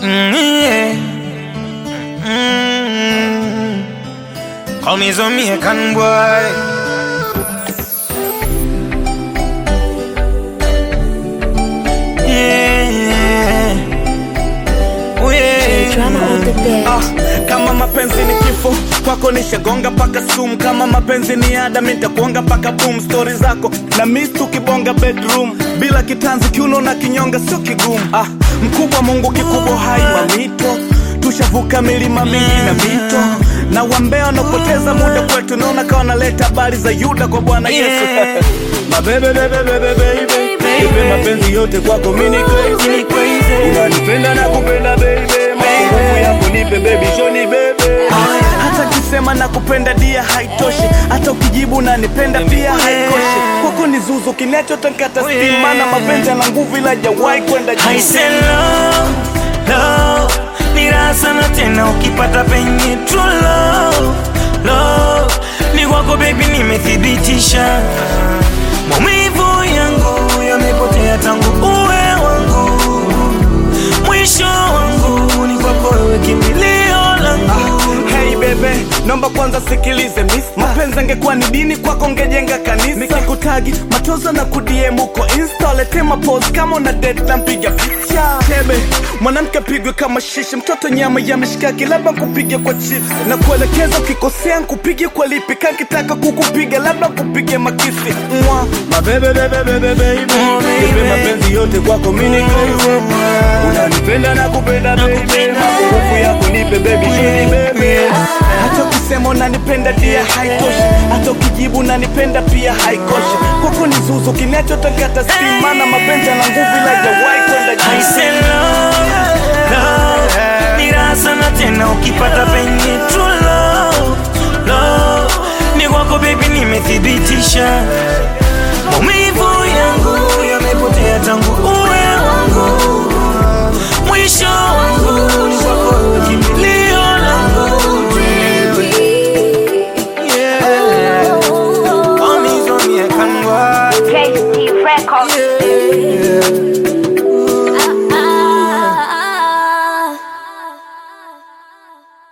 Mm, yeah. Mm. Call me Jamaican boy. Yeah. Oh, yeah. Drama on the bed. Ah, kama mapenzi ni kifo kwako nishagonga paka sum kama mapenzi ni ada mitakuonga paka boom stori zako na mis tukibonga bedroom bila kitanzi kiuno na kinyonga sio kigumu ah, mkubwa mungu kikubwa hai mamito tushavuka milima mingi na mito na wambea wanaopoteza muda kwetu naona kawa naleta habari za yuda kwa bwana yesu Yeah. mabebe bebe bebe baby Nipe mapenzi yote kwako mini crazy unanipenda na kupenda baby nguvu yako nipe baby shoni bebe hata kisema na kupenda dia haitoshi hata ukijibu nanipenda pia haikoshi kwako ni zuzu kinachotakata stima na mapenzi yana nguvu ila jawai kwenda I juu say love, love ni raha sana tena ukipata penye true love, love ni kwako baby, nimethibitisha maumivu yangu yamepotea tangu uwe wangu, mwisho wangu ni kwako wewe, kimbilio langu Hey bebe, naomba kwanza sikilize miss. Mapenzi angekuwa ni dini kwako ngejenga kanisa. Nikikutagi matoza na kudiem uko insta, lete mapose kama una date na mpiga picha. Tebe, mwanamke pigwe kama shishi, mtoto nyama ya mishikaki, labda kupige kwa chips. Na kuelekeza ukikosea nkupige kwa lipi, kankitaka kukupiga labda kupige makisi. Mwa, mabebe bebe bebe baby, Oh, baby. Nipe mapenzi yote kwako mini crazy. Unanipenda na kupenda baby, nguvu yako nipe baby, shoni baby hata ukisema unanipenda dia haitoshi hata ukijibu unanipenda pia haikoshi kwako ni zuzu kinachotakata stima na mapenzi na nguvu ila jawai kwenda I juu say love, love ni raha sana tena ukipata penye true love, love ni kwako baby, nimethibitisha maumivu yangu yamepotea tangu uwe wangu, mwisho wangu ni kwako wewe, kimbilio langu yeah. Call me Jamaican boy. JC Records. Yeah.